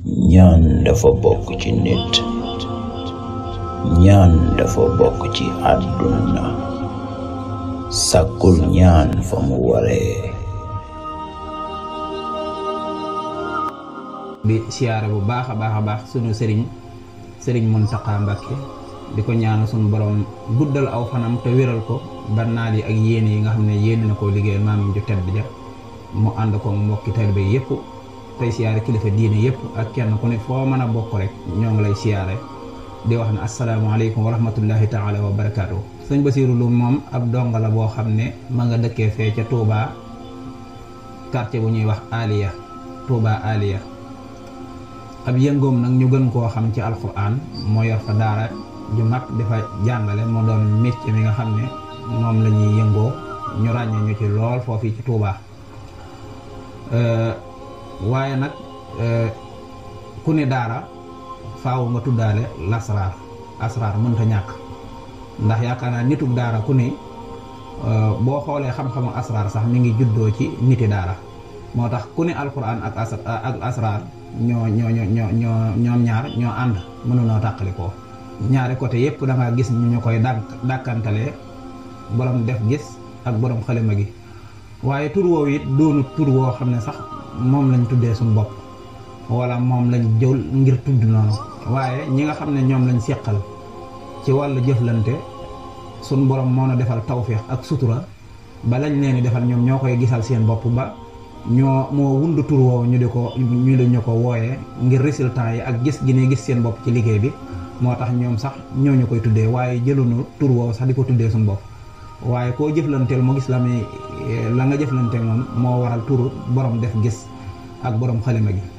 ñaan dafa bokk ci nit ñaan dafa bokk ci àdduna sàkkul ñaan fa mu waree di siyaare bu baax a baax a baax sunu sëriñ sëriñ Muntaxa Mbàkke di ko ñaanal sunu borom guddal aw fanam te wéral ko ba naal yi ak yéene yi nga xam ne yéene na koo liggéeyal maamam ju tedd ja mu ànd ko mbokki taalibe yépp tey siyaare kilifa diine yépp ak kenn ku ne foo mën a bokk rek ñoo ngi lay siyaare di wax ne asalaamaaleykum wa rahmatullahi taala wa barakaatu. sëñ Basiiru Lu moom ab donga la boo xam ne ma nga dëkkee fee ca Touba quartier bu ñuy wax Aliya Touba Aliya ab yëngoom nag ñu gën koo xam ci alquran moo yor fa daara ju mag di fa jàngale moo doon métier mi nga xam ne moom la ñuy yëngoo ñu ràññee ñu ci lool foofii ci Touba waaye nag ku ne daara faaw nga tuddaale lasraar asraar mënta ñàkk ndax yaakaar naa nitug daara ku ne boo xoolee xam-xamu asraar sax mi ngi juddoo ci niti daara moo tax ku ne alquran ak as ak asraar ñoo ñoo ñoo ñoo ñoom ñaar ñoo ànd mënunoo tàqalikoo ñaari côté yépp da nga gis ñu ñu koy dànk dàkkantalee borom def gis ak borom xalima gi waaye tur woowu it doonu tur woo xam ne sax moom lañ tuddee suñu bopp wala moom lañ jël ngir tudd noonu waaye ñi nga xam ne ñoom lañ seqal ci wàllu jëflante suñ borom moo na defal tawféex ak sutura ba lañ leen di defal ñoom ñoo koy gisal seen bopp ba ñoo moo wund tur woowu ñu di ko ñu di ñu ko wooyee ngir résultat yi ak gis gi ne gis seen bopp ci liggéey bi moo tax ñoom sax ñoo ñu koy tuddee waaye jëlunu tur woowu sax di ko tuddee suñu bopp waaye koo jëflanteel mu gis la muy la nga jëflanteel moom moo waral tur borom def gis ak borom xalima gi